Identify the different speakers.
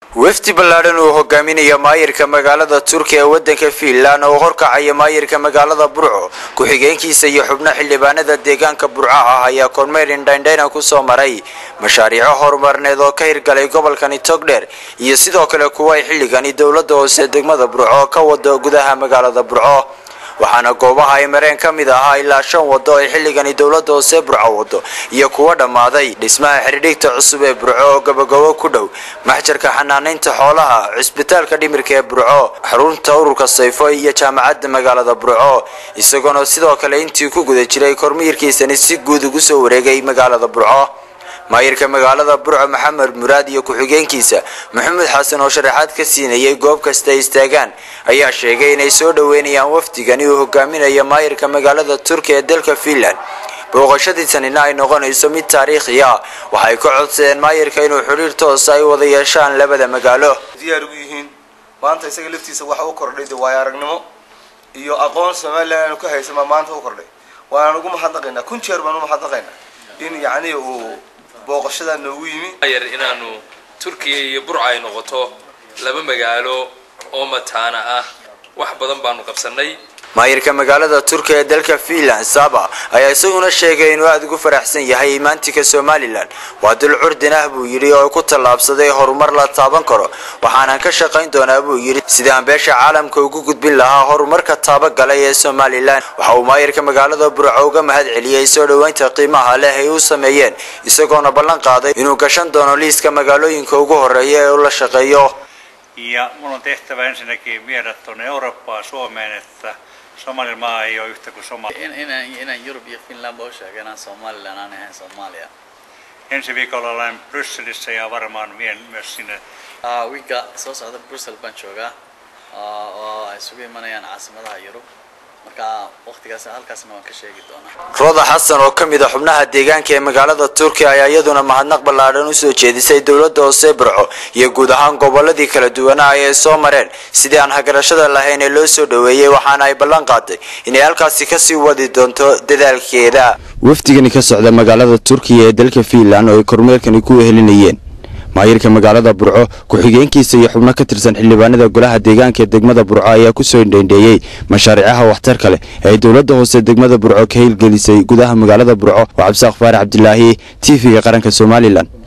Speaker 1: wafdi ballaadhan uu hogaaminaya maayirka magaalada turkiya ee waddanka fiinland oo horkacaya maayirka magaalada burco ku-xigeenkiisa iyo xubno xildhibaanada deegaanka burco ah ayaa kormeer indhaindhayna kusoo maray mashaariico horumarneed oo ka hirgalay gobolkani togdheer iyo sidoo kale kuwa ay xilligani dowladda hoose degmada burco ka wado gudaha magaalada burco waxaana goobaha ay mareen ka mid ahaa ilaa shan wado ay xilligani dowladda hoose burco wado iyo kuwa dhammaaday dhismaha xidhidhigta cusub ee burco oo gabagabo ku dhow maxjarka xanaanaynta xoolaha cisbitaalka dhimirka ee burco xarunta ururka sayfo iyo jaamacadda magaalada burco isagoona sidoo kale intii ku guda jiray kormiirkiisani si guud ugu soo wareegay magaalada burco maayirka magaalada burco maxamed muraad iyo ku-xigeenkiisa maxamed xasan oo sharaxaad ka siinayay goob kasta ay istaagaan ayaa sheegay inay soo dhoweynayaan wafdigani uu hogaaminaya maayirka magaalada turkiya ee dalka fiinland booqashadiisanina ay noqonayso mid taariikhi ah waxay ka codsadeen maayirka inuu xidhiir toosa ay wada yeeshaan labada magaalo
Speaker 2: diyaar ugu yihiin maanta isaga laftiisa waxa u kordhay de waayo aragnimo iyo aqoon somalilan aanu ka haysama maanta u kordhay waanaan ugu mahadnaqaynaa kun jeer baan u mahadnaqaynaa in yacni uu booqashadaa noogu yimi
Speaker 3: yar inaanu turkiya iyo burca ay noqoto laba magaalo oo mataana ah wax badan baanu qabsanay
Speaker 1: maayirka magaalada turkiya ee dalka fiinland saba ayaa isaguna sheegay inuu aada ugu faraxsan yahay imaantika somalilan waa dul curdin ah buu yidhi oo ku tallaabsaday horumar la taaban karo waxaanan ka shaqayn doonaa buu yidhi sidii aan beesha caalamka ugu gudbin lahaa horumarka taabagalay ee somalilan waxa uu maayirka magaalada burco uga mahad celiyey soo dhoweynta qiimaha leh ay u sameeyeen isagoona ballan qaaday inuu gashan doono liiska magaalooyinka ugu horeeya ee u la shaqeeyo
Speaker 4: Ja mulla on tehtävä ensinnäkin viedä tuonne Eurooppaan Suomeen, että Somalimaa ei ole yhtä kuin Somalia.
Speaker 5: In, inaan inaan Yurub iyo Finland u sheego inaan Somaliland aan ahayn Soomaaliya.
Speaker 4: Ensi viikolla olen Brysselissä ja varmaan vien myös sinne
Speaker 5: Uh, wiigga soo socda Brussels baan joogaa uh, oo ay isugu imanayaan caasimadaha Yurub. Marka waqtigaas halkaasna waan ka sheegi doonaa.
Speaker 1: rooda xasan oo ka mid a xubnaha deegaanka ee magaalada turkiya ayaa iyaduna mahadnaq ballaadhan usoo jeedisay dowladda hoose burco iyo guud ahaan goboladii kala duwanaa ay soo mareen sidii aan hagarashada lahayn ee loo soo dhoweeyey waxaana ay ballan qaaday inay halkaasi kasii wadi doonto dadaalkeeda wafdigani ka socda magaalada turkiya ee dalka fiinland oo ay kormeerkani ku wehelinayeen maayirka magaalada burco ku-xigeenkiisa iyo xubno ka tirsan xildhibaanada golaha deegaanka ee degmada burco ayaa kusoo indhaindheeyey mashaariicaha waxtarka leh ee ay dowladda hoose degmada burco ka hirgelisay gudaha magaalada burco oo cabdisaaq faarax cabdilaahi t v-ga qaranka somalilan